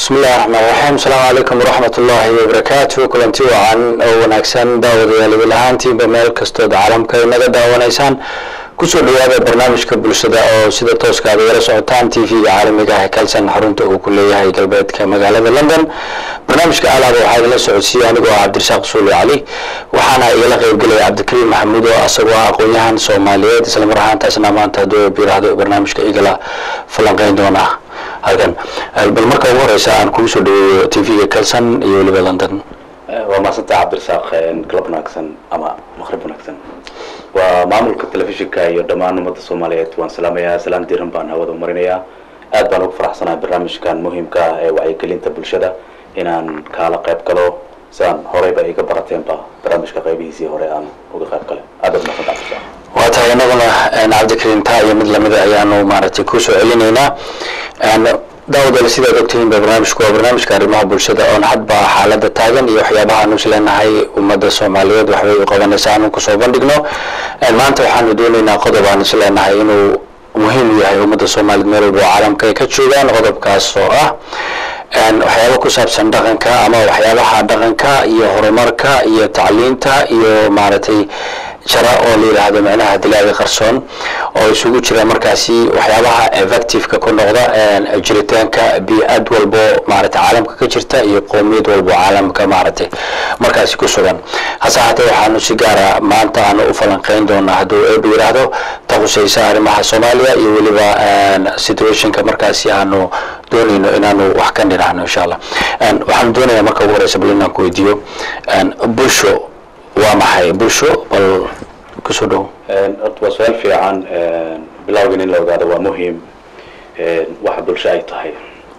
bismi illahi raxmaan raxiim asalaamu calaykum waraxmat ullaahi wabarakaatu kulanti wacan oo wanaagsan daawadayaal idil ahaantiinba meel kastood caalamka inaga daawanaysaan kusoo dhawaada barnaamijka bulshada oo sida tooska aad igala socotaan t v-ga caalamiga ah ee kalsan xarunta uu ku leeyahay galbeedka magaalada london barnaamijka alaaba waxaa idinla socodsiiyey anigoo ah cabdirasaaq suuli cali waxaana igala qeybgelaya cabdikariim maxamuud oo asagoo ah aqoon-yahan soomaaliyeed islamar ahaantaasna maanta hadduu biraahdo barnaamijka igala falanqeyn doona halkan bal marka ugu horeysa aan kugu soo dhaweeyo t v-ga kalsan iyo weliba london waa mahadsanta cabdirasaaq galab wanaagsan ama maqrib wanaagsan waa maamulka telefishinka iyo dhammaan ummadda soomaaliyeed waan salaamayaa salaan diiran baan hawada marinayaa aad baan ugu faraxsanahay barnaamijkan muhiimka ah ee wacyigelinta bulshada inaan kaala qayb galo sidaan horeyba iga barateenba barnaamijka qaybihiisii hore aan uga qayb galay aad baad mahadsanta cabdirasaaq waa tahay inaguna cabdikariim taa iyo mid lamida ayaanu maaragtay kusoo celinaynaa daawadaal sidaad ogtihiin ba barnaamijku waa barnaamijka arrimaha bulshada oon hadba xaalada taagan iyo waxyaabaha aanu isleenahay ummadda soomaaliyeed waxbay u qabanaysa aanu kusoo bandhigno maanta waxaanu doonaynaa qodob aan isleenahay inuu muhiim u yahay ummadda soomaaliyed meel walba oo caalamka ay ka joogaan qodobkaas oo ah waxyaaba ku saabsan dhaqanka ama waxyaabaha dhaqanka iyo horumarka iyo tacliinta iyo maaragtay jara oo la yidhaahdo micnaha dilaaga qarsoon oo isugu jira markaasi waxyaabaha effectiveka ku noqda jiritaanka bi-ad walbo maaragtay caalamka ka jirta iyo qowmiyad walbo caalamka maaragtay markaasi ku sugan hase haatee waxaanu si gaara maanta aanu u falanqeyn doonaa hadduu eeba yidhaahdo ta khuseysa arrimaha soomaaliya iyo weliba situationka markaasi aanu doonayno inaanu wax ka nidhaahno insha allah waxaanu doonayaa marka ugu horeysa bal inaan ku weydiiyo bulsho waa maxay bulsho bal kusoo dhow horta waa su-aal fiican bilowgan in la ogaado waa muhiim waxa bulsho ay tahay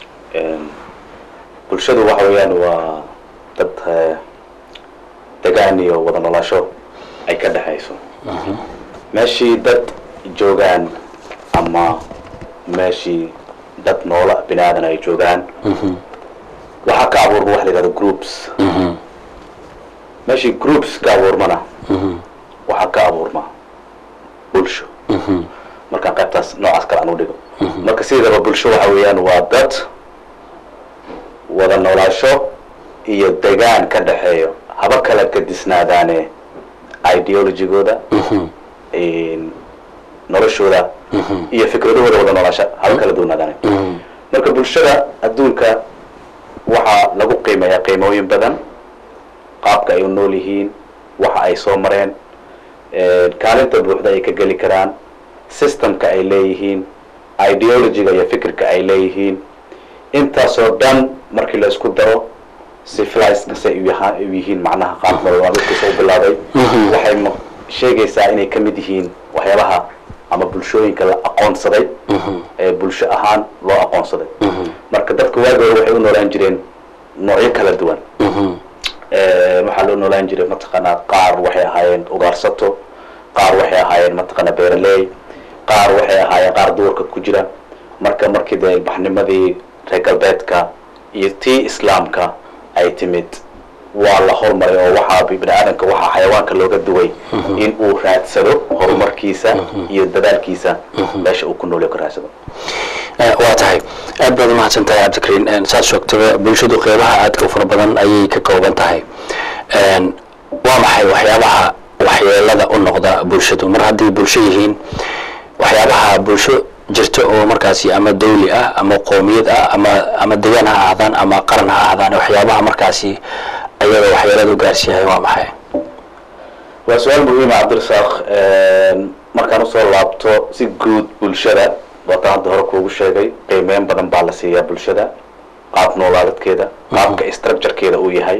bulshadu waxa weeyaan waa dad degaan iyo wada nolasho ay ka dhexayso meeshii dad joogaan ama meeshii dad noola bini aadan ay joogaan waxaa ka abuurma waxa la yihahdo groups meeshii groups ka abuurmana waxaa ka abuurma bulsho markaan qaybtaas noocaas kale aan u dhigo marka sideedaba bulsho waxa weeyaan waa dad wada noolaasho iyo degaan ka dhexeeyo haba kala gadisnaadaane ideologigooda noloshooda iyo fikradahooda wada noolaasho haba kala duwanaadaane marka bulshada adduunka waxaa lagu qiimeeyaa qiimooyin badan qaabka ay u nool yihiin waxa ay soo mareen kaalinta buuxda ay ka geli karaan systemka ay leeyihiin ideologiga iyo fikirka ay leeyihiin intaasoo dhan markii la isku daro civilizekasay u yihiin macnaha qaab nololmaalmeedkiisa u bilaabay waxay sheegaysaa inay ka mid yihiin waxyaabaha ama bulshooyinka la aqoonsaday ee bulsho ahaan loo aqoonsaday marka dadka waagi hore waxay u noolaan jireen noocyo kala duwan waxaa loo noolaan jiray mataqaanaa qaar waxay ahaayeen ugaarsato qaar waxay ahaayeen mataqaanaa beeraley qaar waxay ahaayeen qaar duurka ku jira marka markii dee ilbaxnimadii reer galbeedka iyo tii islaamka ay timid waa la hormaray oo waxaa bini aadanka waxaa xayawaanka looga duway in uu raadsado horumarkiisa iyo dadaalkiisa meesha uu ku noolyo ka raadsado waa tahay aad baad umahadsan tahay cabdikariin saad sheegtaba bulshadu qeybaha aadka u fara badan ayay ka kooban tahay waa maxay waxyaabaha waxyeelada u noqda bulshadu mar hadday bulsho yihiin waxyaabaha bulsho jirta oo markaasi ama dawli ah ama qoomiyad ah ama ama degaan ha ahdaan ama qaran ha ahdaan waxyaabaha markaasi ayaga waxyeelada u gaarsiiyahay waa maxay waa su-aal muhiima cabdirasaaq markaan usoo laabto si guud bulshada waatan hadda hore kuugu sheegay qiimeyn badan baa la siiyaa bulshada qaab noolaadadkeeda qaabka structurekeeda uu yahay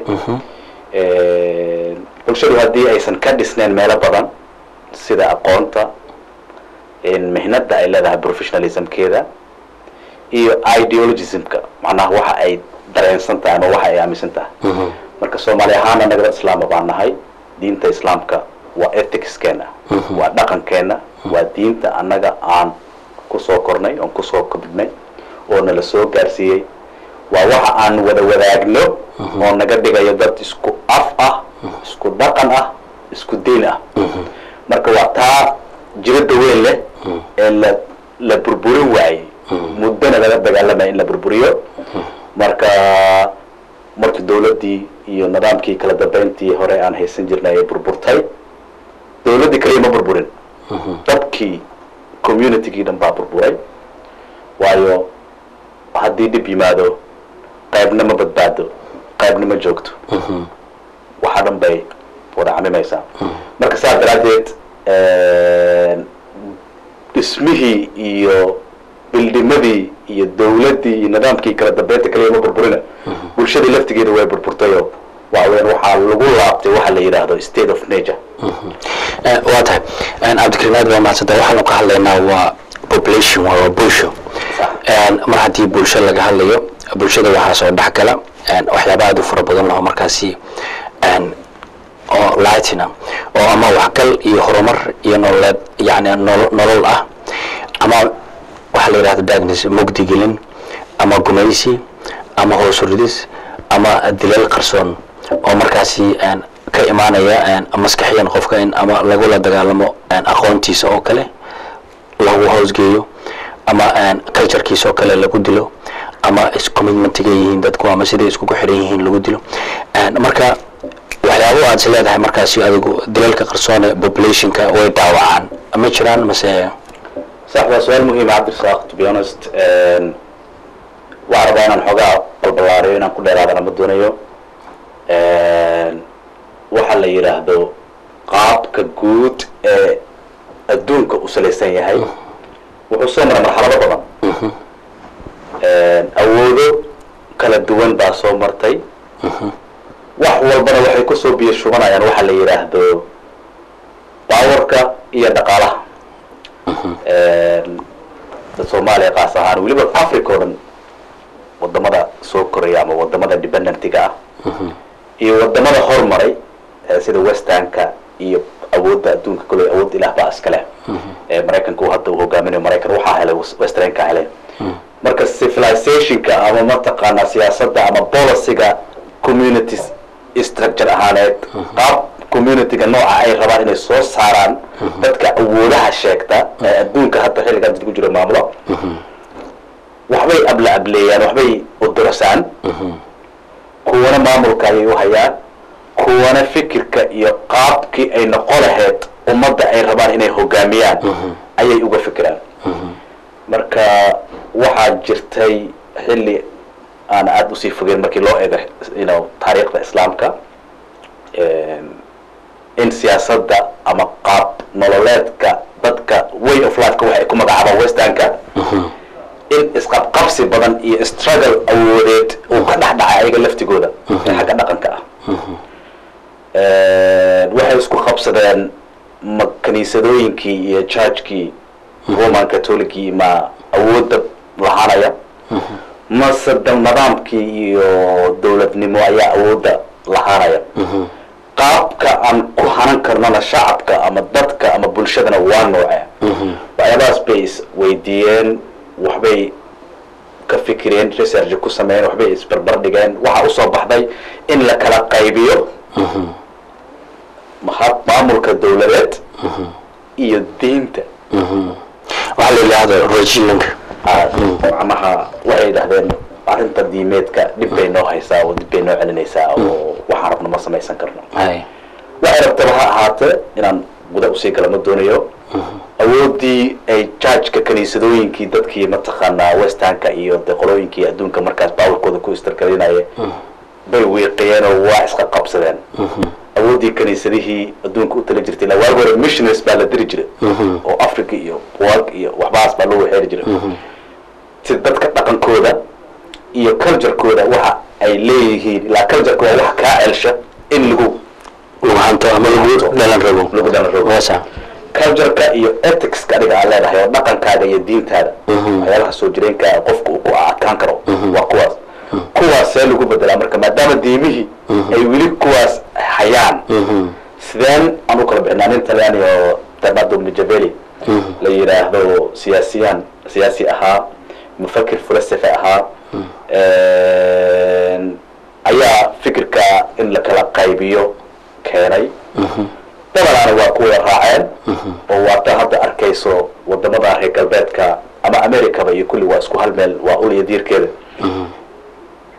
bulshadu haddii aysan ka dhisneyn meelo badan sida aqoonta mihnada ay leedahay professionalismkeeda iyo ideologismka macnaha waxa ay dareensan tahay ama waxa ay aaminsan tahay marka soomaali ahaana naga dad islaama baan nahay diinta islaamka waa ethicskeena waa dhaqankeena waa diinta annaga aan kusoo kornay oon kusoo kobnay oo nala soo gaarsiiyey waa waxa aan wada wadaagno oo naga dhigayo dad isku af ah isku dhaqan ah isku diin ah marka waa taa jirada weyn leh ee la la burburin waayey muddana laga dagaalamaya in la burburiyo marka markii dawladdii iyo nidaamkii kala dambeyntii hore aan haysan jirnay ay burburtay dawladdii kaliya ma burburin dadkii communitygii dhan baa burburay waayo haddii dhib yimaado qaybna ma badbaado qaybna ma joogto waxaa dhan bay wada camimaysaa marka saas daraaddeed dhismihii iyo bildhimadii iyo dawladdii iyo nidaamkii kala dambeynta kaliya ma burburina bulshadii laftigeeda way burburtayo waxaweyaan waxaa lagu laabtay waxa la yidhaahdo state of nature waa tahay cabdikariim aad baa mahadsanta waxaanu ka hadlaynaa waa population waa bulsho mar haddii bulsho laga hadlayo bulshada waxaa soo dhex gala waxyaaba aad u fara badan laho markaasi oo lightina oo ama waxgal iyo horumar iyo nololeed yani nolol ah ama waxaa la yidhahda darkness mugdigelin ama gumaysi ama hoosuridis ama dileel qarsoon oo markaasi ka imaanaya maskaxiyan qofka in ama lagula dagaalamo aqoontiisa oo kale lagu hoosgeeyo ama culturekiisa oo kale lagu dilo ama iscommitmentiga yihiin dadku ama siday iskugu xiran yihiin lagu dilo marka waxyaabo aad is leedahay markaasi adigu dilalka qarsoone populationka way daawacaan ma jiraan mase sax waa su-aal muhiima cabdirasaaq to be honest waxaa rabaa inaan xoogaa balballaariyo inaan ku dheeraadana ma doonayo waxa la yidhaahdo qaabka guud ee adduunka u salaysan yahay wuxuu soo maray marxalado badan awoodo kala duwan baa soo martay wax walbana waxay kusoo biyo shubanayaan waxa la yidhaahdo baawarka iyo dhaqaalaha dad soomaaliya qaas ahaan weliba africa o dhan wadamada soo koraya ama wadamada dependentiga ah iyo wadamada hormaray sida westernka iyo awoodda adduunka koley awood ilaah baa iska leh maraykanka uu hadda uu hogaaminayo maraykan waxaa helay westernka helay marka civilizationka ama mataqaanaa siyaasadda ama policyga communities structure ahaaneed qaab communityga nooca ay rabaan inay soo saaraan dadka awoodaha sheegta ee adduunka hadda xilligan dad ku jiro maamulo waxbay abla ableeyaan waxbay udurasaan kuwana maamulka ayay u hayaan kuwana fikirka iyo qaabkii ay noqon lahayd ummadda ay rabaan inay hogaamiyaan ayay uga fikiraan marka waxaa jirtay xilli aan aada usii fogeyn markii loo eego ino taariikhda islaamka in siyaasadda ama qaab nololeedka dadka way of lifeka waxay ku magacaabaan westernka in isqabqabsi badan iyo struggle awoodeed uu ka dhex dhacay ayaga laftigooda ee xagga dhaqanka ah waxay isku qabsadeen ma kaniisadooyinkii iyo churchkii roman catholicii ma awoodda lahaanaya mase nidaamkii iyo dawladnimo ayaa awoodda lahaanaya qaabka aan ku hanan karnona shacabka ama dadka ama bulshadana waa nooce waxyaabahaas bay is weydiiyeen waxbay ka fikireen research ku sameeyeen waxbay isbarbar dhigeen waxaa usoo baxday in la kala qaybiyo maamulka dawladeed iyo diinta waxaa la yidhaahdo regilanka macnaha waxay yidhahdeen arrinta diimeedka dhib bay noo haysaa oo dib bay noo celinaysaa oo waxaan rabno ma samaysan karno waxay rabtaba ha ahaatee inaan guda usii gala ma doonayo awoodii ay judgeka kaniisadooyinkii dadkii mataqaanaa westernka iyo de qolooyinkii adduunka markaas baawarkooda ku istargelinaya bay wiiqiyeen oo waa isqa qabsadeen awooddii kaniisadihii adduunka u tali jirtay waag hore missionaries baa la diri jiray oo africa iyo wag iyo waxbahaas baa loo waxeeri jiray si dadka dhaqankooda iyo culturekooda waxa ay leeyihiin ilaa cultureka waa wax kaa celsha in lagu lagu hanto ama lagu dhalan rabo lagu dhalan rabo waasa cultureka iyo ethicska adiga aad leedahay oo dhaqankaaga iyo diintaada waxyaabaha soo jireenkaa qofka uu ku adkaan karo waa kuwaas kuwaas see lagu bedelaa marka maadaama diimihii ay weli kuwaas hayaan sideen aan u kala bixinaa nin talyaani oo bernardo mijaveli la yidhaahdo siyaasiyan siyaasi ahaa mufakir philosophy ahaa ayaa fikirka in la kala qaybiyo keenay dabanaana waa kuwa raaceen oo waata hadda arkayso wadamada reer galbeedka ama americaba iyo kulli waa isku hal meel waa ul iyo diirkeeda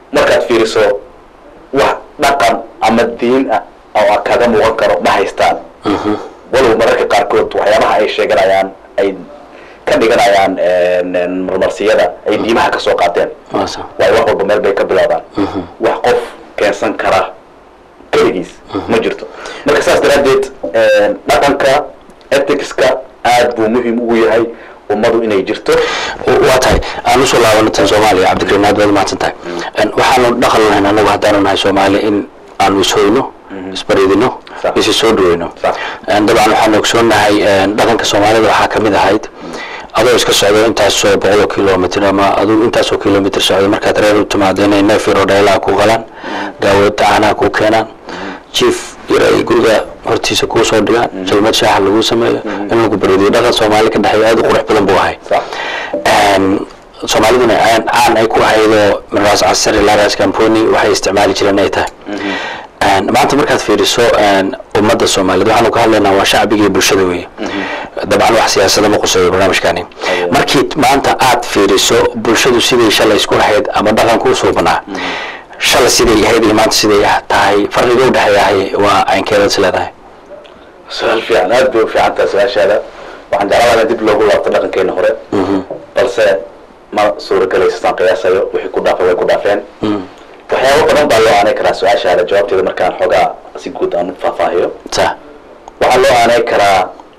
fiiriso wax dhaqan ama diin ah oo kaga muuqan karo ma haystaan walow mararka qaarkood waxyaabaha ay sheeganayaan ay ka dhiganayaan marmarsiyada ay diimaha ka soo qaateen waasa waayo wax walba meel bay ka bilaabaan wax qof keensan kara keligiis ma jirto marka saas daraaddeed dhaqanka ethicska aad buu muhiim ugu yahay ummadu inay jirto waa tahay aan usoo laabano tan soomaaliya cabdikariim aad baad mahadsan tahay waxaanu dhaqan lahayn anagu haddaanu nahay soomaali in aanu ishoyno isbaridino Sax. isi soo dhaweyno Sax. dabcan waxaanu ogsoonahay dhaqanka soomaalida waxaa kamid ahayd adoo iska socdo intaasoo boqol kilomitr ama aduu intaasoo kilomitr socdo markaad reer u timaado inay neef yaro dheelaha ku qalaan gaawada caanaha ku keenaan jief yar ay guriga hortiisa kuu soo dhigaan jalmad shaaxa lagu sameeyo in lagu baridiyo dhaqan soomaali ka dhexeeya aad u qurux badan buu ahay sax soomaaliduna caan caan ay ku ahaydoo miraas casar ilaa raas camponi waxay isticmaali jireen ay tahay maanta markaad fiiriso ummadda soomaaliyeed waxaanu ka hadlaynaa waa shacbiga iyo bulshada weeye dabcan wax siyaasada ma quseeyo barnaamijkani markii maanta aad fiiriso bulshadu siday shalay isku ahayd ama dhaqanku usoo banaa shalay siday ahayd iyo maanta siday tahay farqiga udhexeeyahay waa aynkeedaad is leedahay su-aal fiican aad bay u fiican tahay su-aashaada waxaan jeclaada in dib loogu laabto dhaqankeena hore balse ma suuragelayso saan qiyaasayo wixii ku dhaafay way ku dhaafeen waxyaabo badan baa loo aanay karaa su-aashaada jawaabteeda markaan xoogaa si guud aan u faahfaahiyo sa waxaa loo aanay karaa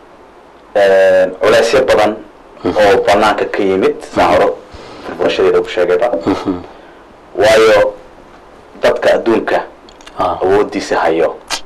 culeysyo badan oo banaanka ka yimid saa horo furfurashadeeda ku sheegayba waayo dadka adduunka awoodiisa hayo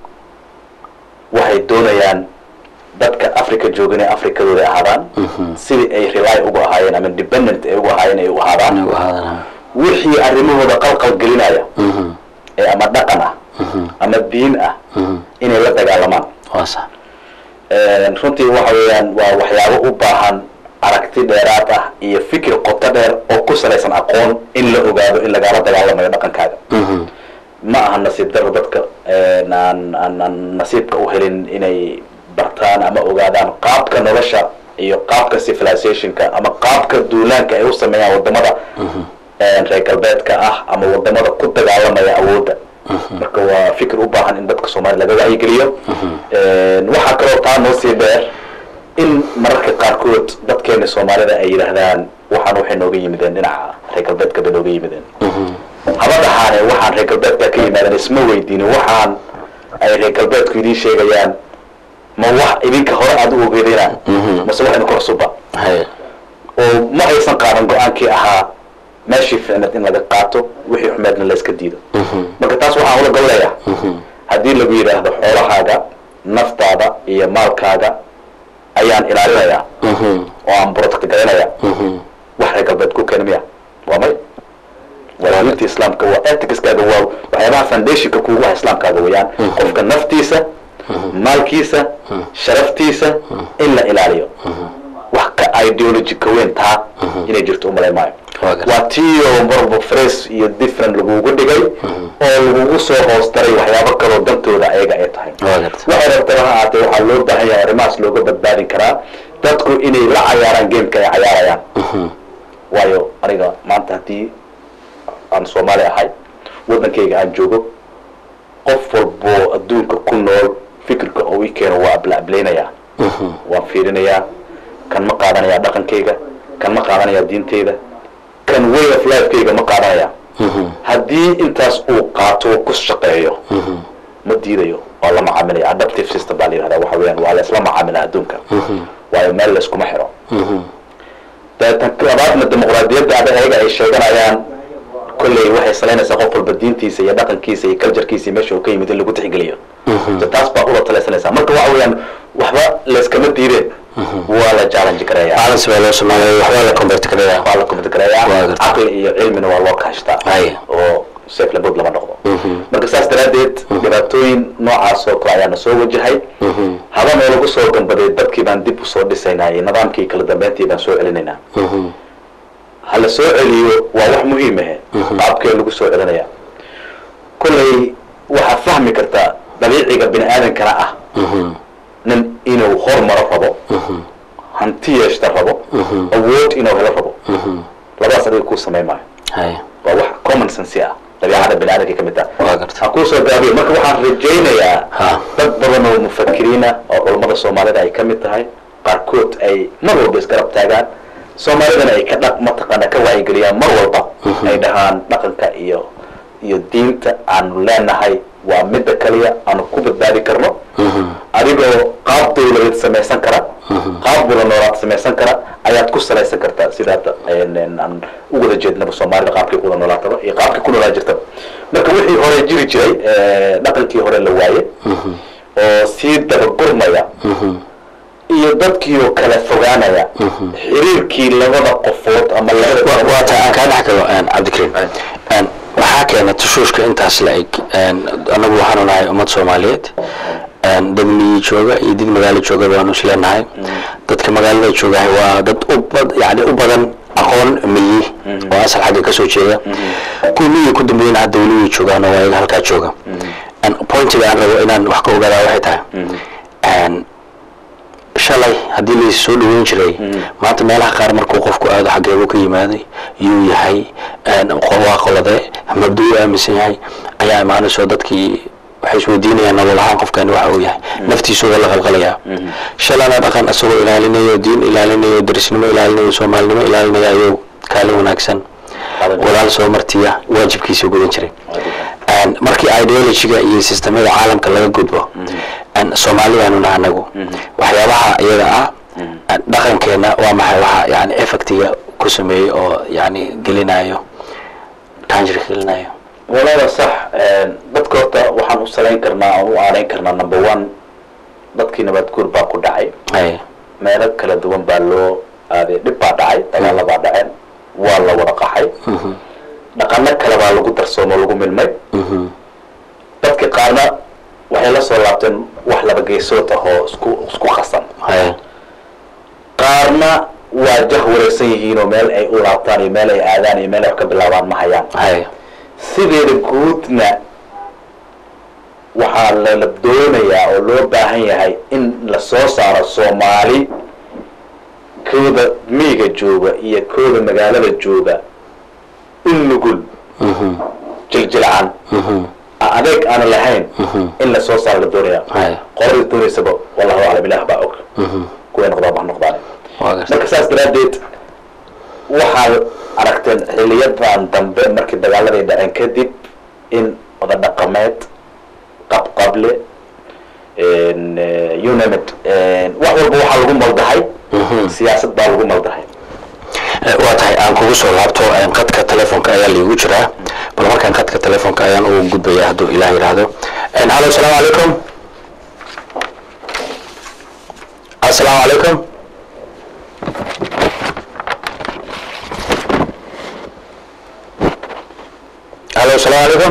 waxay doonayaan dadka africa jooga inay africadooda ahaadaan sidii ay rely ugu ahaayeen ama independent ay ugu ahaayeen ay u ahaadaan wixii arrimahooda qalqal gelinaya ee ama dhaqan ah ama diin ah inay la dagaalamaan waasa runtii waxa weeyaan waa waxyaabo u baahan aragti dheeraad ah iyo fikir qoto dheer oo ku salaysan aqoon in la ogaado in lagala dagaalamayo dhaqankaaga ma aha nasiib daro dadka aan aan aan nasiibka u helin inay bartaan ama ogaadaan qaabka nolosha iyo qaabka civilizationka ama qaabka duulaanka ay u sameeyaan wadamada reer galbeedka ah ama wadamada ku dagaalamaya awoodda marka waa fikir u baahan in dadka soomaliya laga wacyigeliyo waxaa kaloo taa noo sii dheer in mararka qaarkood dadkeena soomaalida ay yidhaahdaan waxaan waxay nooga yimideen dhinaca reer galbeedka bay nooga yimideen haba dhahaane waxaan reer galbeedka ka yimaadeen isma weydiinin waxaan ay reer galbeedku idiin sheegayaan ma wax idinka hore aada u ogeedayna mase wax idinka horsuba oo ma aysan qaadan go-aankii ahaa meeshii ficneed in laga qaato wixii xumeedna la iska diido marka taas waxaan ula gablayaa haddii lagu yidhaahdo xoolahaaga naftaada iyo maalkaaga ayaan ilaalinayaa oo aan protect garanayaa wax reer galbeed ku keena miya waa may walaalinta islaamka waa ethicskaaga waa waxyaabaha foundationka kuugu ah islaamkaaga weeyaan qofka naftiisa maalkiisa sharaftiisa in la ilaaliyo wax ka ideology ka weyn taa inay jirto umalayn maayo waa tiyo marba fresh iyo different lagugu dhigay oo lagugu soo hoos daray waxyaabo kaloo dantooda ayaga ay tahay waxay rabtaba ha ahaatee waxaa loo baahan yahay arrimahaas looga badbaadin karaa dadku inay la cayaaraan gameka ay cayaarayaan waayo aniga maanta haddii aan soomaali ahay waddankayga aan joogo qof walboo adduunka ku nool fikirka oo ii keeno waa ablaablaynayaa waan fiirinayaa kan ma qaadanayaa dhaqankayga kan ma qaadanayaa diinteyda kan way of lifekayga ma qaadanaya haddii intaas uu qaato ku shaqeeyo ma diidayo waa la macaamilaya adaptive system baa la yihahda waxa weeyaan waa la isla macaamila adduunka waayo meel la iskuma xiro deetan labaadna dimuqraadiyadda ada ayaga ay sheeganayaan kolley waxay salaynaysaa qof walba diintiisa iyo dhaqankiisa iyo culturekiisa iyo meesha uu ka yimid in lagu tixgeliyo so taas baa ula talaysanaysaa marka waxa weeyaan waxba layskama diideen waa la challenge gareeya balance baa loo sameeya waxbaa la convert gareeya waa la computer gareeyaa Waa gartaa. caqli iyo cilmina waa loo kaashtaa Ay. oo safe labod lama noqdo marka saas daraaddeed dhibaatooyin noocaas oo kale ayaana soo wajahay haba noolagu soo gambaday dadkii baan dib usoo dhisaynaa iyo nidaamkii kala dambeyntii baan soo celinaynaa ha la soo celiyo waa wax muhiim ahe qaabkee lagu soo celinaya kolley waxaad fahmi kartaa dabiiciga bini aadankana ah nin inuu hormaro rabo hanti yeeshta rabo awood inuu helo rabo labadaas adiga kuu samayn maayo hay waa wax common sense ah dabiicada bini kusoo gaabiyo marka waxaan rajaynayaa Ha. dad badan oo mufakiriina oo culammada soomaalida ay ka mid tahay qaarkood ay mar walba isgarab taagaan soomaalidana ay ka dhaq mataqaana ka wacyigeliyaan mar walba ay dhahaan dhaqanka iyo iyo diinta aanu leenahay waa midda kaliya aanu ku badbaadi karno adigoo qaab dawladeed samaysan kara qaab wada noolaad samaysan kara ayaad ku salaysan kartaa sida hadda een, een, aan u wada jeednaba soomaalida qaabkii ku wada noolaataba iyo qaabkii ku noolaa jirtaba marka wixii hore jiri jiray eh, dhaqankii hore la waaye oo sii dabagurmaya iyo dadkii oo kala fogaanaya xiriirkii labada qofood ama labada waa taa aan kaa dhex galo een, cabdikariim Een, waxaa keena tushuushka intaas la eg een, anagu waxaanu nahay ummad soomaaliyeed een, dad miyi jooga iyo dad magaalo jooga baanu isleenahay dadka magaalada joogahay waa dad u bad yani u badan aqoon miyi oo asal xagga kasoo jeeda kuwa miyi ku dambeeyana hadda weli way joogaan oo waa iyaga halkaa jooga Een, pointiga aan rabo inaan wax ka ogaadaa waxay tahay Een, shalay haddii lais soo dhaweyn jiray maanta meelaha qaar markuu qofku aado xaggeebu ka yimaaday yuu yahay waa qolade mabda u aaminsan yahay ayaa imaanayso dadkii waxay isweydiinayaan nabad ahaan qofkani waxa uu yahay naftiisuga la qalqalayaa shalana dhaqan isagoo ilaalinayo diin ilaalinayo darisnimo ilaalinayo soomaalinimo ilaalinaya ayuu kaalin wanaagsan walaal soo martiya waajibkiisa gudan jiray Een, markii ideologyga iyo sistemyada caalamka laga gudbo een, soomaalidaanuna anagu waxyaabaha iyaga ah een, dhaqankeena waa maxay waxa yani effectiga ku sameeyey oo yani gelinayo tanjir gelinayo walaala sax dadka horta waxaan u salayn karnaa oo u aanayn karnaa number one dadkii nabad guur baa ku dhacay hay meelo kala duwan baa loo aaday dhib baa dhacay dagaala baa dhaceen waa la wada qaxay dhaqano kale baa lagu darsoomo lagu milmay dadka qaarna waxay la soo laabteen wax laba geesood ah oo isku isku qasan hay qaarna waa jah wareegsan yihiin oo meel ay u laabtaan iyo meel ay aadaan iyo meel ay wax ka bilaabaan ma hayaan hay sideeda guudna waxaa lala doonayaa oo loo baahan yahay in la soo saaro soomaali kooda miyiga jooga iyo kooda magaalada jooga u nugul jiljilcan adeeg aana lahayn in la soo saaro la doonaya hay qoladii doonaysaba wallahu aclam ilaah baa og kuway noqdaan ba ha noqdaan waa garta marka saas daraaddeed waxaad aragteen xiliyadan dambe markii dagaaladay dhaceen kadib in wada dhaqameed qabqable unamid wax walba waxaa lagu maldahay siyaasad baa lagu maldahay waa tahay aan kugu soo laabto een, qadka telefoonka ayaa liigu jiraa bal markaan qadka telefoonka ayaan ugu gudbaya hadduu ilaah yidhaahdo Een, hallo asalaamu calaykum asalaamu calaykum hallo asalaamu calaykum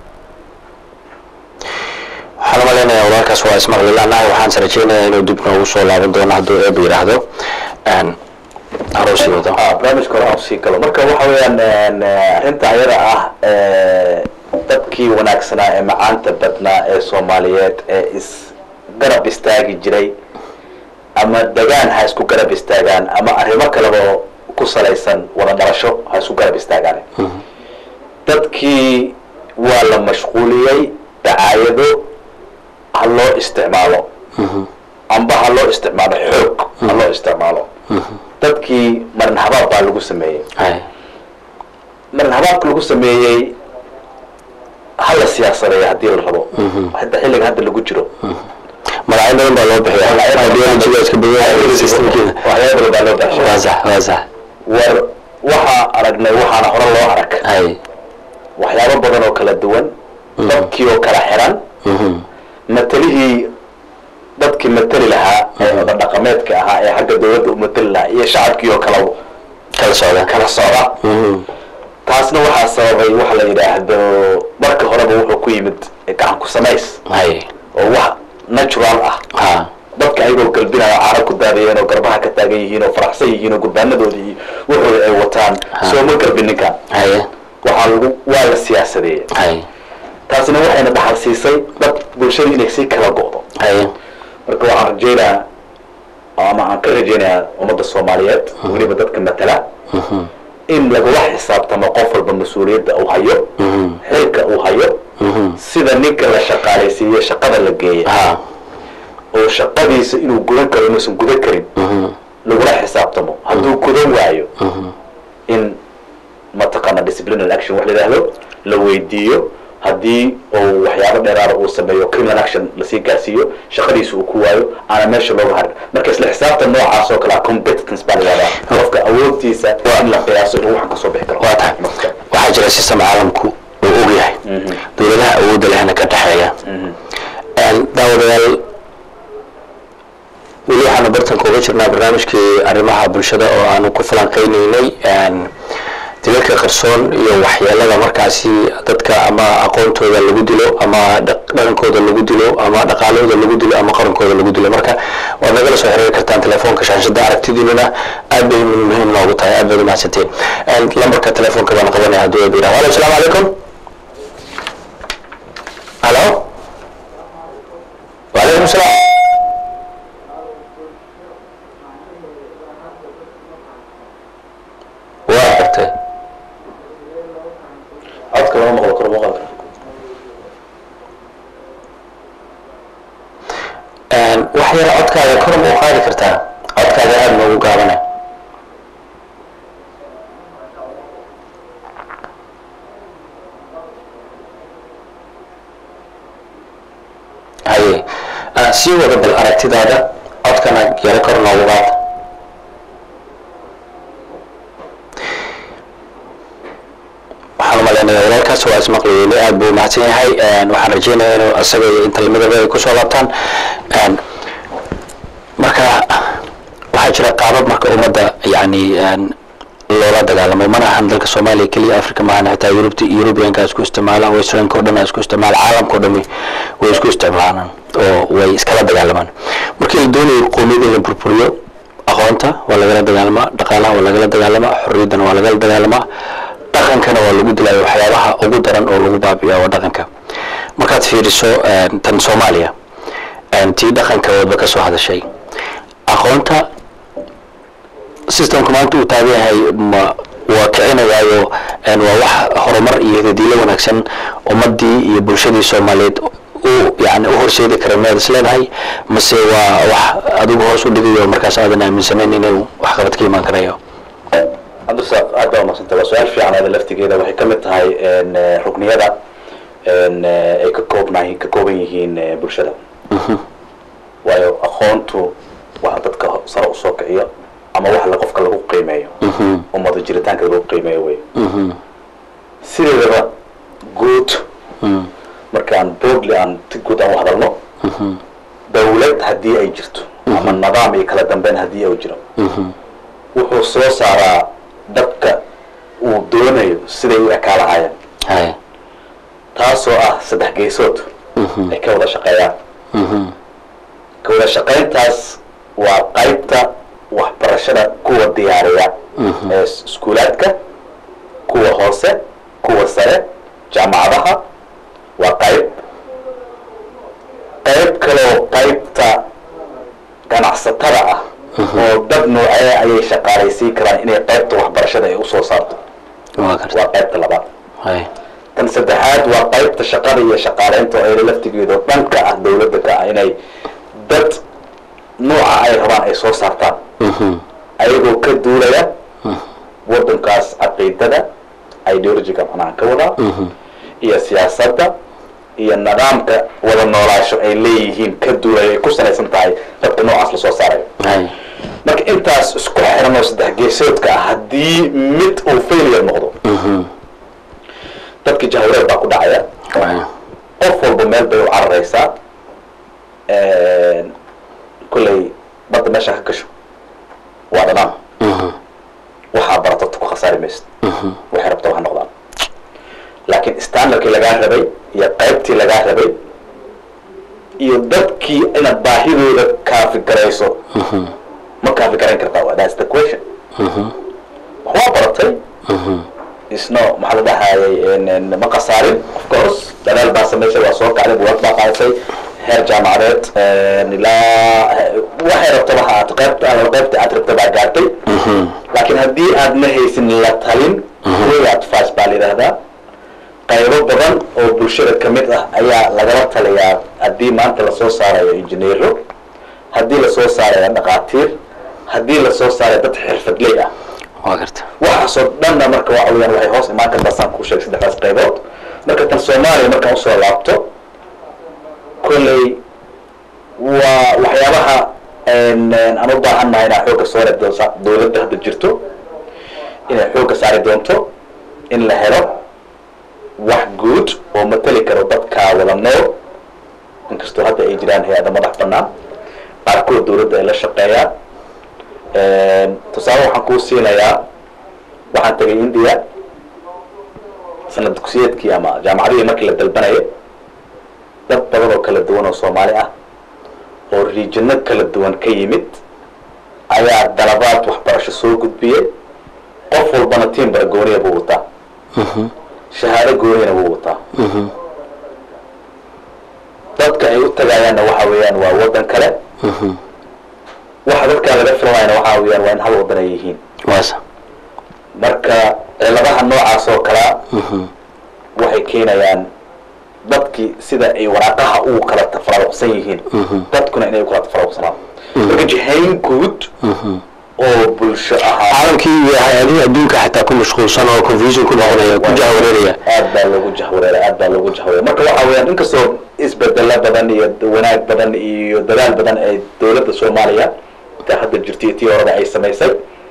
waxaan umalaynayaa walaalkaas waa ismaqli lanahay waxaan is rajaynayaa inuu dib noogu soo laaban doono hadduu eeba yidhaahdo Een, aroosii wado ah barnaamijka hore aan sii galo marka waxa weeyaan een, eh, arrinta ayada ah eh, dadkii wanaagsanaa ee macaanta badnaa ee soomaaliyeed ee is garab istaagi jiray ama degaan ha isku garab istaagaan ama arrimo kaleba oo ku salaysan wada dhalasho ha isku garab istaagaan dadkii waa la mashquuliyey dacaayado ha loo isticmaalo amba ha loo isticmaalo xoog ha loo isticmaalo dadkii marin habaab baa lagu sameeyey hay marin habaabka lagu sameeyey hala siyaasadeeya haddii la rabo hadda xilliga hadda lagu jiro magacyo badan baa loo bixiya ideologyga iska badan systemkeeda waxyaaba badan baa loo baxshay waa sax waa sax war waxaa aragnay waxaana hore loo arag hay waxyaabo badan oo kala duwan dadkii oo kala xiran matalihii dadkii matali lahaa ee wada dhaqameedka ahaa ee xagga dawladda u matali lahaa iyo shacabkii oo kala kala socda kala socda taasna waxaa sababay waxa la yidhaahdo marka horeba wuxuu ku yimid gacan ku samays hay oo wax natural ah ha dadka ayagoo galbinaya caara ku daadayeen oo garbaha ka taagan yihiin oo faraxsan yihiin oo gurbaanadoodii wuxuu ay wataan sooma galbin ninkan haye waxaa lagu waa la siyaasadeeyey hay taasina waxayna dhaxal siisay dad bulshada inay sii kala go'do haye marka waxaan rajaynayaa ama aan ka rajaynayaa ummadda soomaaliyeed weliba dadka matala in lagula xisaabtamo qof walba mas-uuliyadda uu hayo xilka uu hayo sida ninka la shaqaalaysiiye shaqada la geeya ha oo shaqadiisa inuu gudan karo inuusan gudan karin lagula xisaabtamo hadduu gudan waayo in mataqaana disciplinary action wax la yidhaahdo la weydiiyo haddii uu waxyaabo dheeraada uu sameeyo criminal action lasii gaarsiiyo shaqadiisa uu ku waayo aana meesha looga harin marka isla xisaabtan noocaas oo kalea competitance baa la yihahdaa qofka awoodtiisa in la qiyaaso inuu waxan kasoo bixi karo waa tahay waxaa jira system caalamku uu og yahay dowladaha awoodda lehna ka dhexeeya daawadayaal weli waxaanu bartanka uga jirnaa barnaamijkii arrimaha bulshada oo aanu ku falanqeyneynay dilalka qarsoon iyo waxyeelada markaasi dadka ama aqoontooda lagu dilo ama dhaqankooda lagu dilo ama dhaqaalahooda lagu dilo ama qarankooda lagu dilo marka waad nagala soo xiriiri kartaan telefoonka shaashada aragtidiinuna aad bay muhiim noogu tahay aad baad umahadsanteen lambarka telefoonka baan qabanaya hadduu eeb yidhaha alo asalaamu calaykum halo wacalaykum salaam waa gartay codka lama maqlo karo maqalka wax yar codkaaga kor ma u qaadi kartaa codkaaga aada noogu gaabana haye sii wada bal aragtidaada codkana yaro kor noogu qaada waxaan umaleynaya walaalkaas waa ismaqliyeyle aad buu mahadsan yahay waxaan rajeynaya inuu isaga iyo inta lamidaba ay kusoo laabtaan marka waxaa jira qaabab marka ummadda yani loola dagaalamo mana ahan dalka soomaaliya keliya africa maahan xitaa yurubta yurubiyanka isku isticmaalaan westranka o dhan isku isticmaala caalamka o dhan way isku isticmaalaan oo way iskala dagaalamaan markii la doonayo qoomiyada in la burburiyo aqoonta waa lagala dagaalamaa dhaqaalaha waa lagala dagaalamaa xorriyaddana waa lagala dagaalamaa dhaqankana waa lagu dilaayo waxyaabaha ugu daran oo lagu baabi'iya waa dhaqanka markaad fiiriso tan soomaaliya tii dhaqanka wadba ka soo hadashay aqoonta systemka maanta uu taagan yahay ma waa kicinayaayo waa wax horumar iyo hidadiilo wanaagsan ummadii iyo bulshadii soomaaliyeed u yani u horseedi kara miyaad is leedahay mase waa wax adigu hoos u dhigayo markaas aadan aaminsanayn inuu waxqabad ka imaan karayo cabdirasaaq aad baa umadsanta waa su-aal fiican aada laftigeeda waxay ka mid tahay rukniyada ay ka koobnahay ka kooban yihiin bulshada waayo aqoontu waxa dadka sare usoo kiciyo ama wax la qofka lagu qiimeeyo ummada jiritaanka lagu qiimeeyo wey sideedaba guud markaan boodli aan si guud aan u hadalno dawlad haddii ay jirto ama nidaam iyo kala dambeyn haddii ay jiro wuxuu soo saaraa dadka uu doonayo siday u ekaa lahaayeen hay taasoo ah saddex geesood ay ka wada shaqeeyaan ka wada shaqayntaas waa qaybta waxbarashada kuwa diyaariya ee iskuulaadka kuwa hoose kuwa sare jaamacadaha waa qayb qayb kaloo qaybta ganacsatada ah oo dad noocee ayay shaqaalaysiin karaan inay qaybta waxbarashada ay usoo saarto waa garta waa qaybta labaad hay tan saddexaad waa qaybta shaqada iyo shaqaaleynta oo ayna laftigeedu dhanka ah dawladda ka ah inay dad nooca ay rabaan ay soo saartaan ayagoo ka duulaya waddankaas caqiidada ideologiga macnaha ka wadaa iyo siyaasadda iyo nidaamka wada noolaasho ay leeyihiin ka duulaya ay ku salaysan tahay dadka noocaas lasoo saarayo hay marka intaas isku xiran oo saddex geesoodka ah haddii mid uu failure noqdo dadka jahwareer baa ku dhacaya hay qof walba meel bay u cararaysaa kolley badda meesha ka gasho waa dhanaan waxaa baratata ku khasaari maysid waxay rabta waxa noqdaan laakiin standardkii lagaa rabay iyo qaybtii lagaa rabay iyo dadkii inaad baahidooda kaafi garayso ma kaafi garayn kartaa that's the question waxbaa baratay isno maxaa la dhahayay ma khasaarin of course dadaal baa samaysay waa soo kacday buwaag baa qaadasay heer jaamacadeed ilaa waxay rabtaba ha aad qaybta alla qaybta aad rabta baa gaartay laakiin haddii aad ma haysin la talin way advice baa la yidhahdaa qaybo badan oo bulshada ka mid ah ayaa lagala taliyaa haddii maanta lasoo saarayo injineero haddii lasoo saarayo dhaqaatiir haddii lasoo saarayo dad xirfadley ah waa garta waxaasoo dhanna marka waxa weyaan waxay hoos imaan kartaa saan kuu sheegay saddexdaas qaybood marka tan soomaaliya markaan usoo laabto kolley waa waxyaabaha aan u baahannahay inaa xoogga soore dowladda hadda jirto inay xoogga saari doonto in la helo wax guud oo mateli karo dadkaa wada nool inkastoo hadda ay jiraan hay-ada madax banaan qaarkood dowladda ay la shaqeeyaan tusaale waxaan kuu siinayaa waxaan tegay india sanad dugsiyeedkii ama jaamacadihii markii la dalbanayay dad badan oo kala duwan oo soomaali ah oo riijino kala duwan ka yimid ayaa dalabaad waxbarasho soo gudbiyey qof walbana tiimbara gooniya buu wataa shahaado gooniyana wuu wataa dadka ay u tagayaanna waxa weeyaan waa waddan kale waxa dadkaa laga filanayana waxa weeyaan waa in hal waddan ay yihiin waasa marka ciladaha noocaas oo kalea waxay keenayaan dadkii sida ay waraaqaha ugu kala tafaruqsan yihiin dadkuna inay u kala tafaruqsanaan marka jihayn guud oo bulsho ahaa caalamkii iyo hay-adihii adduunka xataa ku mashquulsan oo confusion ku noqonaya ku jahwareeraya aad baa loogu jahwareera aad baa loogu jahwareera marka waxa weeyaan inkastoo isbedelo badan iyo wanaag badan iyo dadaal badan ay dowladda soomaaliya ta hadda jirtay tii horada ay samaysay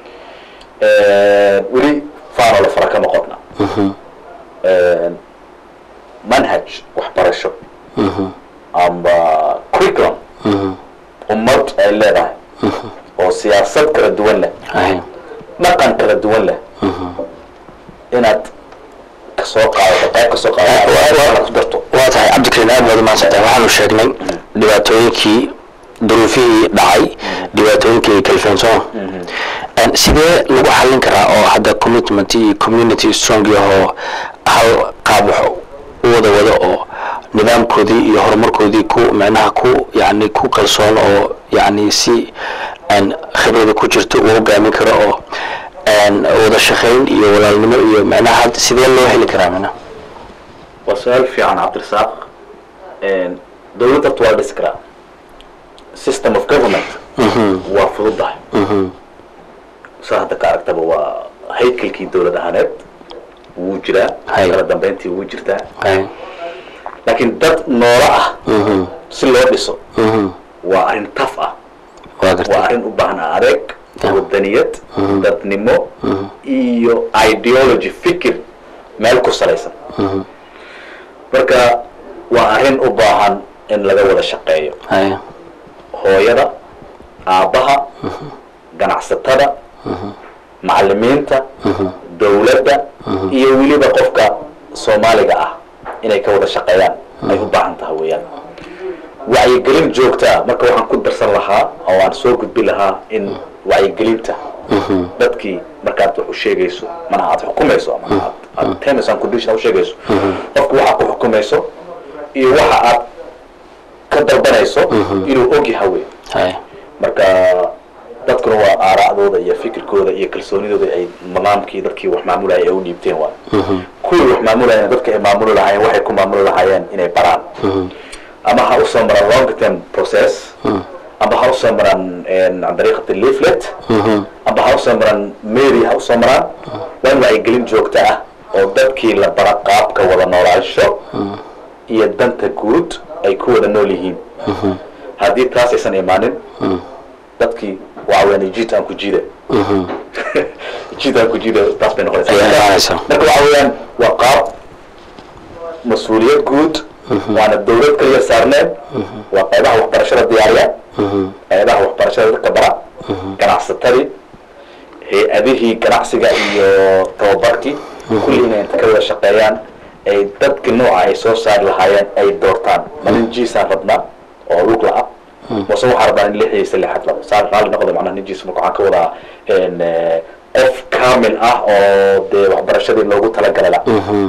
weli faanoo la fara kama qodna manhaj waxbarasho amba curriculum ummad ay leedahay oo siyaasad kala duwan leh ahay dhaqan kala duwan leh inaad kasoo qaadato qayb kasoo qaadato ku darto waa tahay cabdikariin aad baad umaadsantahay waxaanu sheegnay dhibaatooyinkii duruufihii dhacay dhibaatooyinkii kalfeensoma sidee lagu xallin karaa oo hadda commitment iyo community strong ahoo hal qaab wax u wada wado oo nidaamkoodii iyo horumarkoodii ku micnaha ku yani ku kalsoon oo yani si khibrada ku jirto uu hogaamin karo oo wada shaqayn iyo walaalnimo iyo micnaha had sidee loo heli karaa micnaha waa su-aal fiican cabdirasaaq dowladda horta waa la dhisi karaa system of government waa fududahay saa hadda ka aragtaba waa haykalkii dowlad ahaaneed wuu jiraa Hay. kala dambeyntii wuu jirtaa Hay. laakiin dad noolo ah Mhm. si loo dhiso Mhm. waa arrin taf ah waa waa gartay arrin u baahan adeeg Ah. wadaniyad Mhm. dadnimo Mhm. iyo ideology fikir meel ku salaysan Mhm. marka waa arrin u baahan in laga wada shaqeeyo Hay. hooyada aabbaha ganacsatada macalimiinta dowladda iyo weliba qofka soomaaliga ah inay ka wada shaqeeyaan ay u baahan tahay weeyaan wacyigelin joogtaa marka waxaan ku darsan lahaa oo aan soo gudbi lahaa in wacyigelinta Mhm. dadkii markaad wax u sheegayso mana aad xukumayso ama aad- aad terms and condition u sheegayso qofku waxa ku xukumayso iyo waxa aad ka dalbanayso inuu og yahay wey Hay. marka dadkuna waa aara'dooda iyo fikirkooda iyo kalsoonidooda ay nidaamkii dadkii wax maamulaya ay u dhiibteen waay Mhm. kuwii wax maamulayana dadka ay maamuli lahaayeen waxay ku maamuli lahaayeen inay baraan Mhm. ama ha usoo maraan long term process ama ha usoo maraan can dariiqati leaflet Mhm. amba ha usoo maraan mary ha usoo maraan waa in wacyigelin joogto ah oo dadkii la bara qaabka wada noolaansho iyo danta guud ay ku wada nool yihiin haddii taas aysan imaanin dadkii waxa weyaan jiid aan ku jiida Mhm. jiid aan ku jiida taas bay noqonaysaa Ayaa Marka- imaanaysa. marka waxa weeyaan waa qaab mas-uuliyad guud waana dowlad kaliya saarneen waa qaybaha waxbarashada diyaariya Mhm. qaybaha waxbarashada dadka bara ganacsatadii hay-adihii ganacsiga iyo tababarkii kulli inay inta ka wada shaqeeyaan ay dadka nooca ay soo saari lahaayeen ay doortaan malin jiisaan rabnaa oo lug la-a mase waxaa rabnaa in lixiisa lixad labo saar raalli noqda macnaha nin jiis marka waxaan ka wadaa en, eh, qof kaamil ah oo dee waxbarashadii loogu talagalay la Mhm.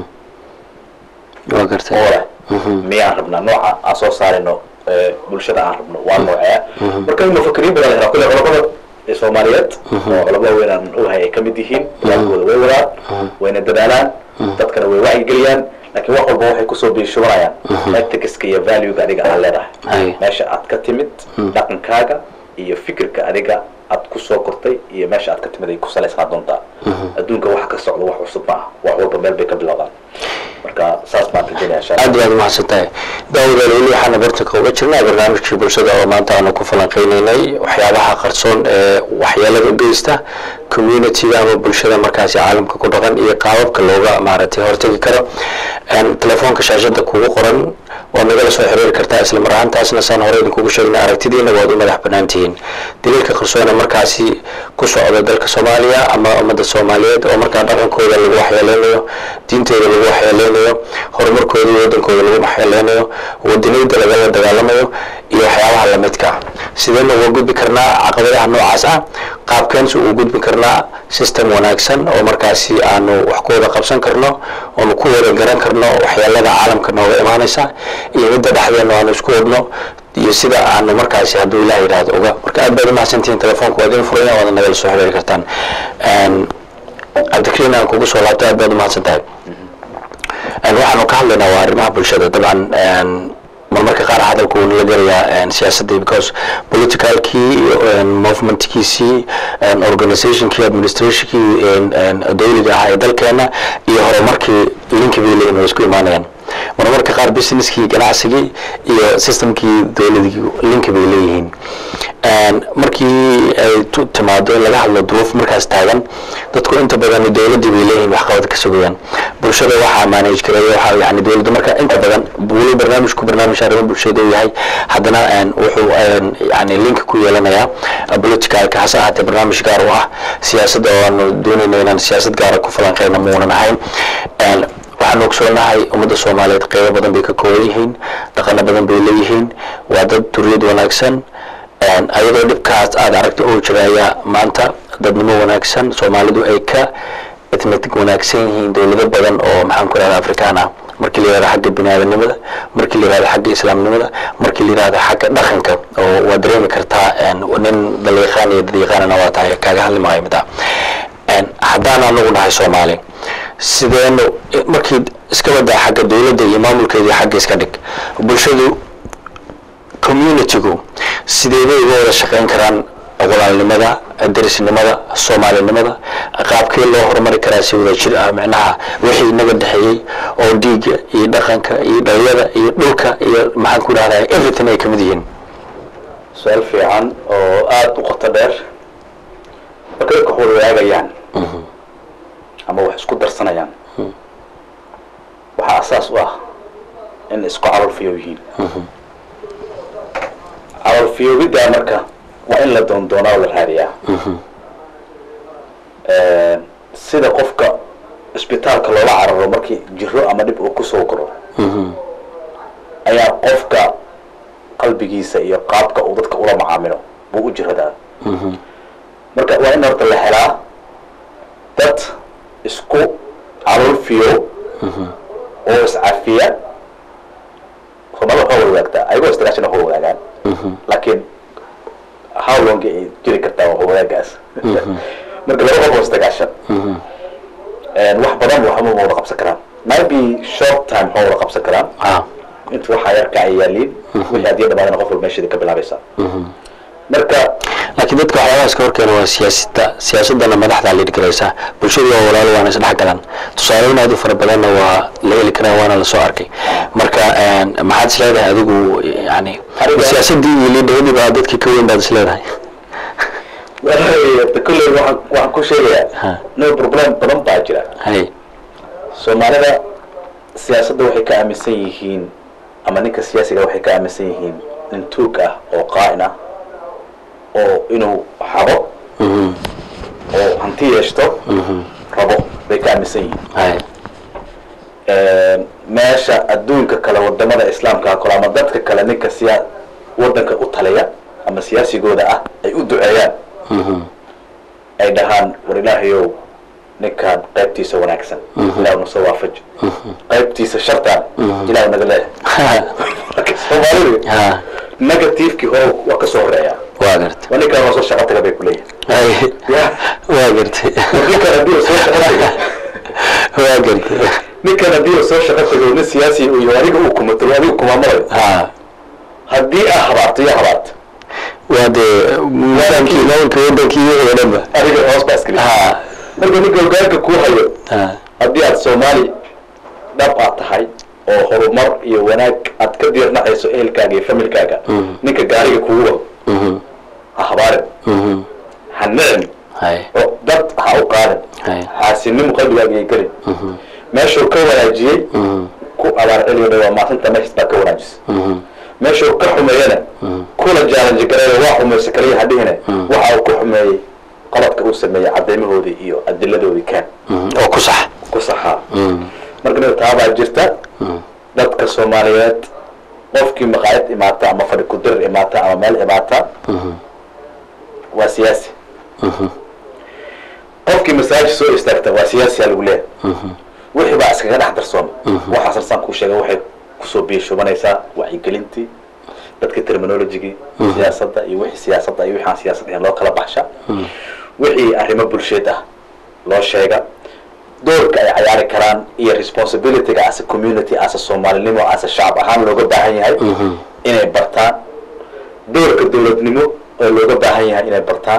waa gartay oo leh miyaan rabnaa nooca aan soo saarino ee, bulshada aan rabno waa noocee marka in mufakiriin badan la helaa kulle culamada ee soomaaliyeed oo culamo weyn aan ogahay ay ka mid yihiin dadaalkooda way wadaan wayna dadaalaan dadkana way wacyigeliyaan laakiin wax walba waxay kusoo biishubanayaan ethicska iyo valuega adiga aad Ay. leedahay meesha aad ka timid dhaqankaaga iyo fikirka adiga aad kusoo kortay iyo meesha aad ka timid ay ku salaysnaa doontaa adduunka wax ka socdo wax cusub maaha wax walba meel bay ka bilowdaan marka saas baan rajaynaya insha aad allah iyo aad umahadsan tahay daawadaal weli waxaana bartanka uga jirnaa barnaamijkii bulshada oo maanta aanu ku falanqeyneynay waxyaabaha qarsoon ee waxyeelada u geysta communitiga ama bulshada markaasi caalamka ku dhaqan iyo qaababka looga maaragtay hortagi karo Een, telefoonka shaashada kugu qoran waad nagala soo xiriiri kartaa isla mar ahaantaasna saan hore idinkugu sheegnay aragtidiina waad u madax banaan tihiin daliilka qarsoona markaasi ku socda dalka soomaaliya ama ummadda soomaaliyeed oo markaa dhaqankooda lagu waxyeeleynayo diintooda lagu waxyeeleynayo horumarkooda iyo wadankooda lagu waxyeeleynayo wadaniyada lagala dagaalamayo iyo waxyaabaha lamidka ah sideen uga gudbi karnaa caqabadaha noocaas ah qaabkeensi ugu gudbi karnaa system wanaagsan oo markaasi aanu wax ku wada qabsan karno oonu ku wada garan karno waxyeelada caalamka nooga imaanaysa iyo midda dhexdeena aanu isku wadno iyo sida aanu markaasi hadduu ilaah yidhaahdo oga marka aad baad umahadsantihiin telefoonka waa idin furaya waad nagala soo xiriiri kartaan Een, cabdikariin aan kugu soo laabtay aad baad umahadsan tahay Een, waxaanu ka hadlaynaa waa arrimaha bulshada dabcan een, marmarka qaar hadalku wuu nala gelayaa een, siyaasadii because politicalkii iyo een, movementkiisii een, organizationkii administrationkii een, een, dowliga ahaa ee dalkeena iyo horumarkii linki bay leeyihin way isku imaanayaan marmarka qaar businesskii ganacsigii iyo systemkii dowladii linki bay leeyihiin Een, markii ay tu- timaado in laga hadlo duruuf markaas taagan dadku inta badan dowladii bay leeyihiin waxqabad ka sugayaan bulshada waxaa manage gareeya waxaa yani dowladda marka inta badan weli barnaamijku barnaamij arrimo bulshada uu yahay haddana een, wuxuu een, yani link ku yeelanayaa uh, politicalka hase ahaatee barnaamij gaar u ah siyaasadda oo aanu doonayna inaan siyaasad gaara ku falanqeyna muunan ahayn Een, waxaan ogsoonahay ummadda soomaaliyeed qeybo badan bay ka kooban yihiin dhaqano badan bay leeyihiin waa dad duriyad wanaagsan Een, ayadoo dhibkaas aad aragto oo jira ayaa maanta dadnimo wanaagsan soomaalidu ay ka ethnic wanaagsan yihiin dowlado badan oo maxaan ku rahda afrikaan ah markii la yihahdo xagga biniaadanimada markii la yihahdo xagga islaamnimada markii la yihahdo xagga dhaqanka oo waa dareemi kartaa een, nin dalyaqaan iyo dadyaqaanana waa tahay kaaga hadli maayo mid ah Een, haddaan anagu nahay soomaali sideenu markii iska wadaa xagga dowladda iyo maamulkeeda iyo xagga iska dhig bulshadu communitygu sideebay uga wada shaqeyn karaan walaalnimada derisnimada soomaalinimada qaabkee loo horumari karaa si wada jir ah micnaha wixii inaga dhexeeyey oo dhiigga iyo dhaqanka iyo dhalinyada iyo dhulka iyo maxaan ku dhahdaa everything ay kamid yihiin su-aal fiican oo aada u qoto dheer marka dadka wax wada wadaagayaan ama wax isku darsanayaan waxaa asaas u ah in isku calolfiyow yihiin calolfiyowiddaa marka waa in la doondoonaa oo la raadiyaa sida qofka isbitaalka loola cararo markii jiro ama dhib uu kusoo koro ayaa qofka qalbigiisa iyo qaabka uu dadka ula macaamilo buu u jiradaa marka waa in horta la helaa dad isku calolfiyo oo iscafiya soomaalida waxaa wada wadaagtaa ayagoo istagaashana waa wadaagaan laakiin how long ay jiri kartaa waa wadaagaas marka laba qof oo istagaashan wax badan waxma ma wada qabsan karaan maybe short time ma wada qabsan karaan ah inta waxaa yarka ay yaaliin wixii haddii dhamaadana qof walba meesheeda ka bilaabaysa marka laakiin dadka waxyaabaha iska horkeena waa siyaasadda siyaasadana madaxdaa la dhigiraysaa bulshadu waa walaalo waana isdhex galaan tusaaleyn aad u fara badanna waa la heli karaa waana lasoo arkay marka een, maxaad is leedahay adigu yani Aniga- siyaasaddii iyo liidhawadii baa dadkii ka weyn baad is leedahay de kolley waxaan waxaan ku Ha. sheegayaa no problem badan baa jira hay soomaalida siyaasadda waxay ka aaminsan yihiin ama ninka siyaasiga waxay ka aaminsan yihiin nin tuug ah oo qaa'in ah oo inuu xabo Mhm, oo hanti yeeshto mhm, rabo bay ka aaminsan yihiin hay meesha adduunka kale wadamada islaamka kale ama dadka kale ninka siya wadanka u taliya ama siyaasigooda ah ay u duceeyaan mhm, ay dhahaan war ilaahayow ninkaan qaybtiisa wanaagsan ilaah nusoo waafaj qaybtiisa shartaan ilaah naga leeyahay marka soomaalidu ha negativekii hore waa ka soo horeeyaa waa gartay waa ninkaan waa soo shaqo taga bay ku leeyihin hay ya waa gartay war ninkaan haddii uu soo shaqo taga waa gartay ninkan haddii uu soo shaqo tago nin siyaasi uu yahay adiga uu kumato adiga kumaamulayo ha haddii aa habaarto iyo habaarto waa dee wadankii maamulka wadankii wixii oo dhanba adiga hoos baa iskali ha marka ninka hogaanka kuu hayo ha haddii aad soomaali dhab aad tahay oo horumar iyo wanaag aad ka diirnacayso ehelkaaga iyo familkaaga ninka gaariga kugu wado mhm ha habaarin mhm ha nicin hay oo dad ha u qaadin hay xaasinimo qalbigaaga ay gelin mhm meeshuu ka wanaajiyey mhm ku abaar celiyo waa maasinta meeshas baa ka wanaajisa mhm meeshuu ka xumeeyana kula jaalanji gareeyo waa xumaysa kaliya hadhihine waxa uu ku xumeeyey qaladka uu sameeyey cadeymahoodii iyo adiladoodii kaan mhm oo ku sax ku saxaa mhm marka mid taabaa jirta dadka soomaaliyeed qofkii maqaayad imaata ama fadhi kudirir imaata ama meel imaata mhm waa siyaasi mhm qofkii masaajid soo istaagta waa siyaasiyaa lagu leeyahay mhm wixii baa iskaga dhex darsooma waxaas arsaan kuu sheegay waxay kusoo biishubanaysaa wacyigelintii dadka terminologigii siyaasadda iyo wixii siyaasadda iyo wixii aan siyaasad ahayn loo kala baxsha wixii arrimo bulsheed ah loo sheega doorka ay cayaari karaan iyo responsibilityga as a community as a soomaalinimo as a shacab ahaan looga baahan yahay inay bartaan doorka dowladnimo oo looga baahan yahay inay bartaan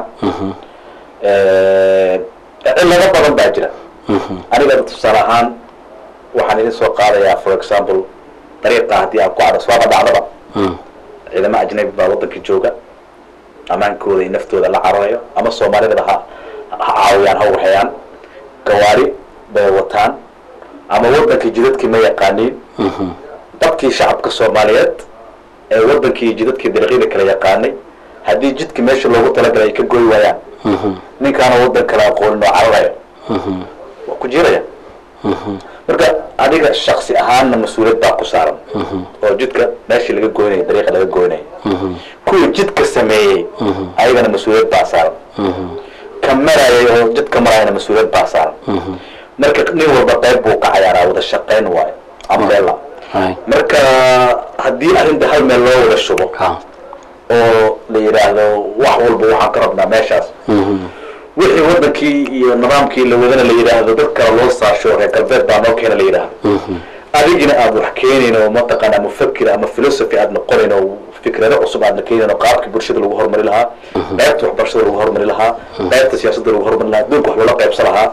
cillado badan baa jira aniga tusaale ahaan waxaan idin soo qaadayaa for example dariiqa haddii aan ku cadho swaaba dhacdaba ciidamo ajnabi baa waddanka jooga ammaankooda iyo naftooda la cararayo ama soomaalidaba ha ha caawiyaan ha waxayaan gawaari bay wataan ama waddankii jidadkii ma yaqaaniin dadkii shacabka soomaaliyeed ee waddankii jidadkii dariiqyada kala yaqaanay haddii jidka meesha loogu talagalay ay ka goy waayaan ninkaana waddan kale aqoonin oo cararayo waa ku jiraya marka adiga shaksi ahaanna mas-uuliyad baa ku saaran oo jidka meeshii laga goynaya dariiqa laga goynaya kuwii jidka sameeyey ayagana mas-uuliyad baa saaran ka marayay oo jidka marayana mas-uuliyad baa saaran marka nin walba qayb buu ka cayaaraa wada shaqayn waayo umbrella hay marka haddii arrinta hal meel loo wada shubo ha oo la yidhaahdo wax walba waxaan ka rabnaa meeshaas wixii wadankii iyo nidaamkii la wadana la yidhaahdo dad kale loo saasho reer galbeed baa noo keena la yidhaahdo adigina aad wax keenayn oo mataqaanaa mufakir ama philosophy aad noqonayn oo fikrado cusub aad la keenayn oo qaabkii bulshada lagu horumari lahaa qaybta waxbarashada lagu horumari lahaa qaybta siyaasadda lagu horumari lahaa adduunka wax loola qaybsan lahaa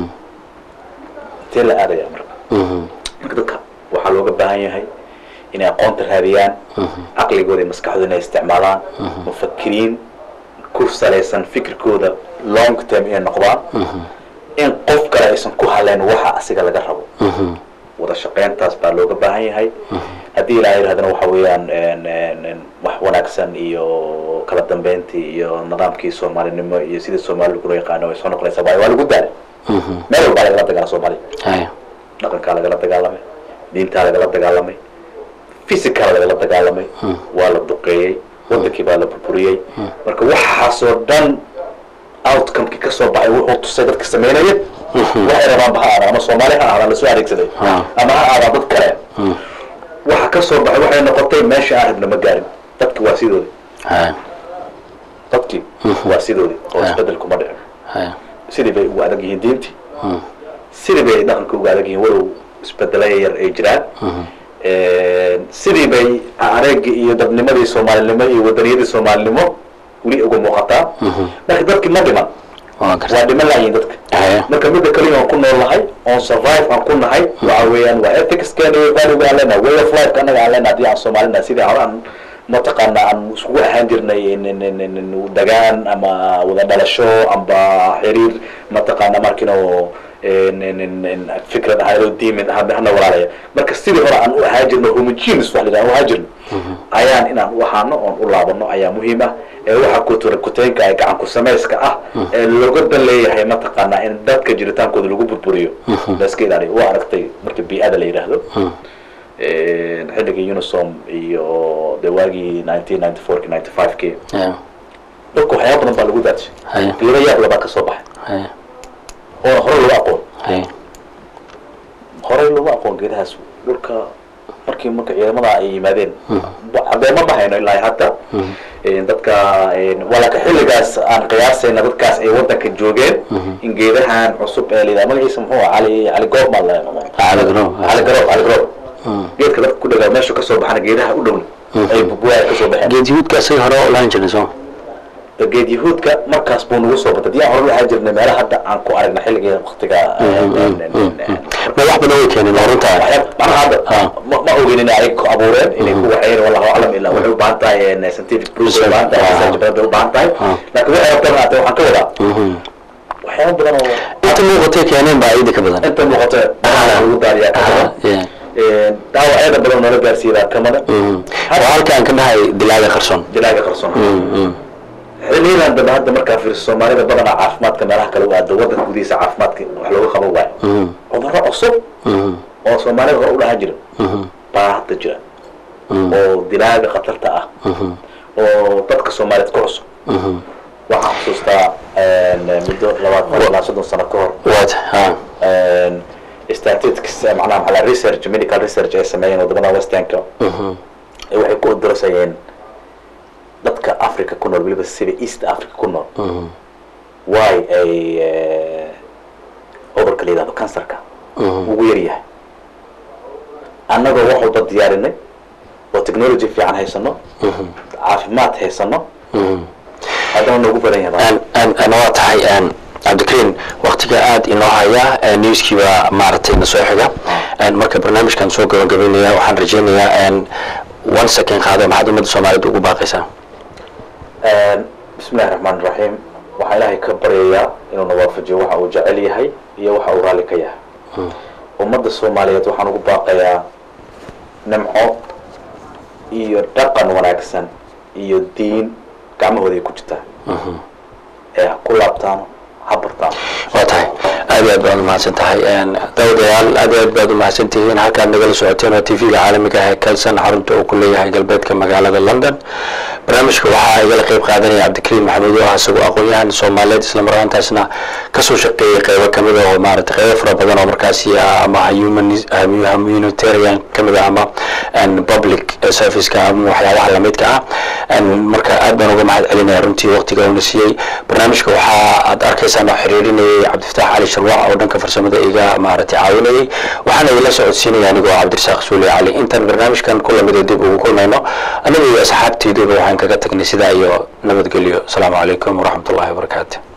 intee la aadaya marka marka dadka waxaa looga baahan yahay inay aqoonta raadiyaan caqligooda iyo maskaxdooda inay isticmaalaan mufakiriin ku salaysan fikirkooda long term inay noqdaan in qof kale aysan ku haleyn waxa asiga laga rabo wada shaqayntaas baa looga baahan yahay haddii ilaa yidhahdana waxa weeyaan en- en- en wax wanaagsan iyo kala dambeyntii iyo nidaamkii soomaalinimo iyo sidii soomaali lagula yaqaano ay soo noqonaysaa waayo waa lagu daalay meel walbaa lagala dagaala soomaaliya hay dhaqankaa lagala dagaalamay diintaa lagala dagaalamay physical lagala dagaalamay waa la duqeeyey wadankii baa la burburiyey marka waxaasoo dhan outcomekii ka soo baxay wuxuu tusay dadka sameynaya waxay rabaan ha aadaan ama soomaali ha aadaan lasoo adeegsaday Ah. ama ha aadaan dad kale waxa ka soo baxay waxay noqotay meesha aan rabna ma gaarin dadki waa sidoodi hay dadkii waa sidoodi oo Ah. isbedel kuma dhicin hay sidii bay ugu adag yihiin diintii sidii bay dhaqanka ugu adag yihiin walow isbedelaya yar ay jiraan sidii bay areegii iyo dadnimadii soomaalinimo iyo wadaniyadii soomaalinimo weli uga muuqataa marka dadkii ma dhiman waa garta waa dhiman layihin dadka hay marka midda kaliya aan ku nool nahay oon survive aan ku nahay waxa weeyaan waa ethicskeena iyo valuega aan leenahay way of life anaga aan leenahay haddii aan soomaalina sidii hore aan mataqaana aan iskugu ahaan jirnay in- in- in- in- in dagaan ama wada dhalasho amba xiriir mataqaana markino fikrad ahaydoo diimin ahaa hana walaalaya marka sidii hore aan u ahaan jirno homogeneous wax la yidhaha u ahaan jirno ayaan inaan u ahaano oon u laabano ayaa muhiim ah ee waxa kutura kuteenka ee gacan ku samayska ah ee looga dan leeyahay mataqaanaa in dadka jiritaankooda lagu burburiyo la iska ilaaliyo waa aragtay marka bii-ada la yidhaahdo xilligii unisom iyo de waagii nineteen ninety four ki ninety five ki hay dadka waxyaaba badan baa lagu daadshay hay geeda yaab labaa ka soo baxay hay oo horey looga aqoon hay horey looma aqoon geedahaas dhulka markii marka ciidamada ay yimaadeen cadeema ma hayno ilaa hadda Een, dadka een, walaka xilligaas aan qiyaasayna dadkaas ay wadanka joogeen in geedahan cusub ee layidhaha magaciisa muxuu ah cali cali goob baa la Cali Garoob. cali garoob cali garoob geedka dadka ku dhagaa meeshu kasoo baxana geedaha u dhown ay bubuaya kasoo baxeen geed yuhuudka isaga hore oo lahan jirnay soo geed yahuudka markaas buu nagu soo batay diyaan hore waxaa jirnay meelaha hadda aan ku aragna xilligeeda waktiga ma wax badan way keeneen waa runtaa macnaha hadda Ah. ma ma ogin inay ay ku abuureen inay ku waxeen wallahu aclam ilaa waxay u baahan tahay een, scientific proof bay u baahan tahay Ah. research badan bay u baahan tahay Ah. laakiin waxay rabtaan haatee waxaan ka wadaa waxyaabo badan oo inta muuqatay keeneen baa ciida ka badan inta muuqata lagu daariyaa ka badan Yeah. Een, dhaawacyada badan noola gaarsiiyaa kamada waa halka aan ka dhahay dilaaga qarsoon dilaaga qarsoon xiliyadan dambe hadda markaa fiiriso soomaalida badanaa caafimaadka meelaha kale u aado wadanka gudihiisa caafimaadka wax looga qaban waayo cudurro cusub oo soomaalida hore u dhahan jira baa hadda jira oo dilaaga khatarta ah oo dadka soomaaliyeed ku cusub waxaan xusuustaa een, muddo labaatan ilaa soddon sano ka hor waata ha een, statistics macnaha maxaa la research medical research ay sameeyeen wadamada westernka ee waxay ku odorosayeen dadka africa ku nool weliba sida east africa ku nool why ay eh, cudurka la yidhahdo cancerka ugu yar yahay annagoo wax walba diyaarinay oo technology fiican haysano caafimaad haysano haddana noogu badan yahay ana waa tahay een, cabdikariin waktiga aad inoo haya newskii baa maaragtay na soo xiga een, marka barnaamijkan soo gabagabeynaya waxaan rajaynayaa een, one second qaado maxaad ummadda soomaaliyeed ugu baaqaysaa bismi illahi raxmaan raxiim waxaan ilaahay ka baryayaa inuu na waafajiyo waxa uu jecel yahay iyo waxa uu raalli ka yahay ummadda soomaaliyeed waxaan ugu baaqayaa nimco iyo dhaqan wanaagsan iyo diin gacmahooda ay ku jirtaa ee ha ku laabtaano ha bartaano waa tahay aad iyo aad baad umahadsan tahay een, daawadayaal aad iyo aad baad umahadsan tihiin halkaad nagala socoteen oo tv-ga caalamiga ah ee kalsan xarunta uu ku leeyahay galbeedka magaalada london barnaamijka waxaa igala qeyb qaadanaya cabdikariim maxamuud oo ah isagoo aqoon-yahan soomaaliyeed isla markaantaasna kasoo shaqeeyay qeybo kamid ah oo maaragtay qeybo fara badan oo markaasi ah ama humanis- ah, humanitarian kamid ah ama een, public serviceka ama waxyaabaha lamidka ah een, marka aad baan uga mahad celinaya runtii waqtiga uuna siiyey barnaamijka waxaa aad arkaysaan oo xiriirinayay cabdifataax cali sharwac oo dhanka farsamada iga maaragtay caawinayay waxaana idinla socodsiinaya anigoo cabdirasaaq suuli cali intaan barnaamijkan ku lamida dib ugu kulmayno aniga iyo asxaabteyduba waxaan kaga tagnay sidaa iyo nabadgelyo asalaamu calaykum waraxmat ullahi wabarakaatu